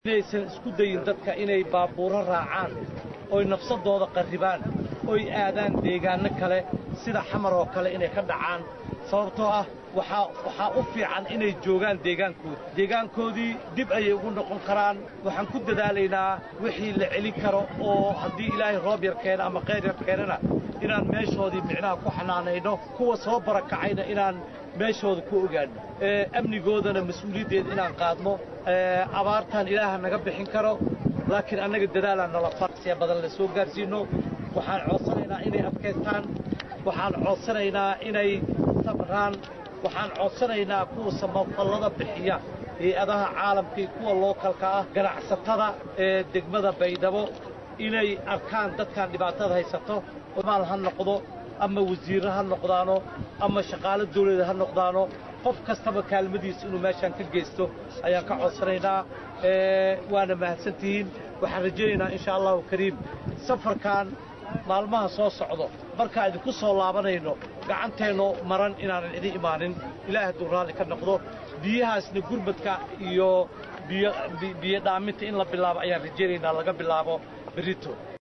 inaysan isku dayin dadka inay baabuuro raacaan oy nafsadooda qarribaan oy aadaan deegaanno kale sida xamar oo kale inay ka dhacaan sababtoo ah waxaa waxaa u fiican inay joogaan deegaankooda deegaankoodii dib ayay ugu noqon karaan waxaan ku dadaalaynaa wixii la celin karo oo haddii ilaahay roob yar keena ama qayr yar keenana inaan meeshoodii micnaha ku xanaanayno kuwa soo barakacayna inaan meeshooda ku ogaanno amnigoodana mas-uuliyaddeeda inaan qaadno abaartan ilaaha naga bixin karo laakiin annaga dadaalaan nala farsiya badan la soo gaarsiinno waxaan codsanaynaa inay adkaystaan waxaan codsanaynaa inay sabraan waxaan codsanaynaa kuwa samafallada bixiya hay-adaha caalamka iyo kuwa lookalka ah ganacsatada ee degmada baydhabo inay arkaan dadkan dhibaatada haysato maal ha noqdo ama wasiirro ha noqdaano ama shaqaalo dawlada ha noqdaano qof kastaba kaalmadiisa inuu meeshaan ka geysto ayaan ka codsanaynaa waana mahadsantihiin waxaan rajaynaynaa insha allahu kariim safarkan maalmaha soo socdo markaa idinku soo laabanayno gacanteenno maran inaanan idin imaanin ilaah hadduu raalli ka noqdo biyahaasna gurmadka iyo biyo dhaaminta in la bilaabo ayaan rajaynaynaa laga bilaabo berito